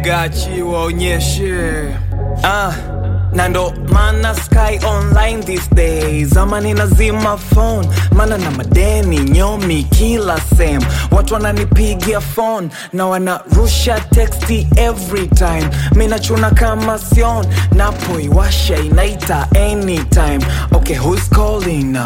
gachi waonyeshe ah na ndo mana sky online these days ama ninazima phone mana na madeni nyomi kila sem watu wananipigia phone na wanarusha texti every time minachuna kama sion napoiwasha inaita anytime okay who's calling now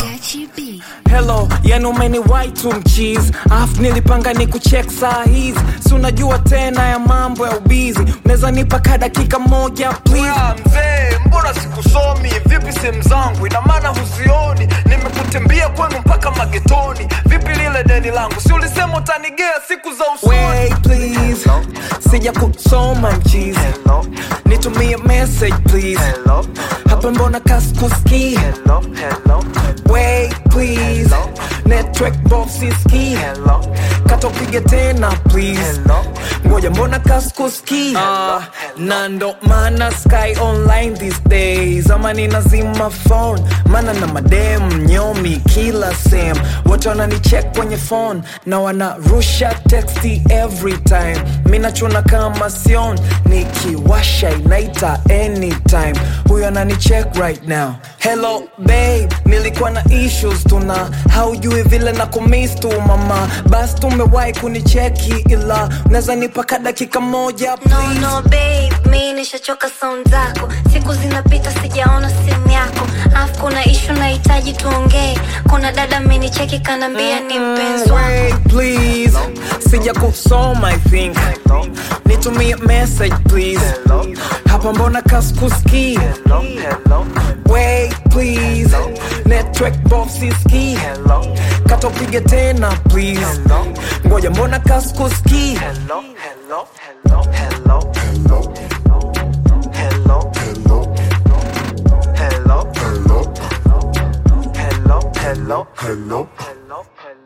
Hello, yani umeniwai tu mchizi Afu nilipanga ni kucheck saa hizi Si unajua tena ya mambo ya ubizi Unaweza nipa ka dakika moja please Oya mzee, mbona sikusomi? Vipi sehemu zangu? Ina maana huzioni? Nimekutembea kwenu mpaka magetoni. Vipi lile deni langu? Si ulisema utanigea siku za usoni? Wait please Sija kusoma mchizi Hello, Nitumie message please hello, Hapa mbona kaskuski hello, hello, Wait please Network box iski hello, Kata upige tena please hello. ngoja mbona kaskuski uh, na ndo maana sky online these days ama ninazima phone maana na madem nyomi kila sem wote wananicheck kwenye phone na wanarusha texti every time mi nachuna kama sion nikiwasha inaita anytime huyo ananicheck right now hello babe nilikuwa na issues tuna haujui vile na kumis tu mama basi tumewahi kunicheki ila unaweza nipaka dakika moja No, please no babe, mi nishachoka sound zako, siku zinapita sijaona simu yako, afu kuna ishu nahitaji tuongee. Kuna dada amenicheki kanambia ni mpenzi wako. Wait, please sija kusoma i think nitumie message please Hello. hapa mbona kaskuski Hello, hello, wait please network box iski hello, kata upige tena please hello, ngoja mbona kaskuski hello, hello, hello, hello, Hello, hello, hello, hello, hello, hello, hello. hello.